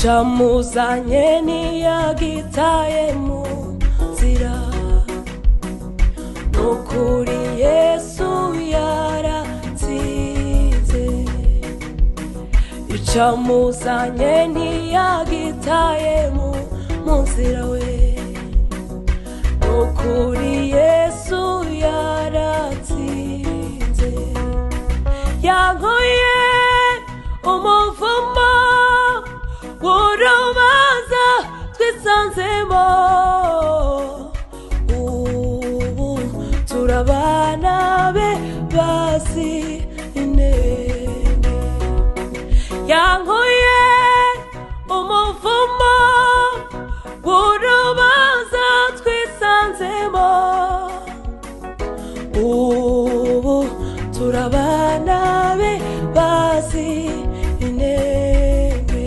camuzanye ntiyagitayemo nzira nukuri yesu yaratsinze icamuzanye ntiyagitayemo mu nzira we nukuri yesu yaratsinze yankuye umuvumo w'urubanza twisanzemo ubu turabana be basi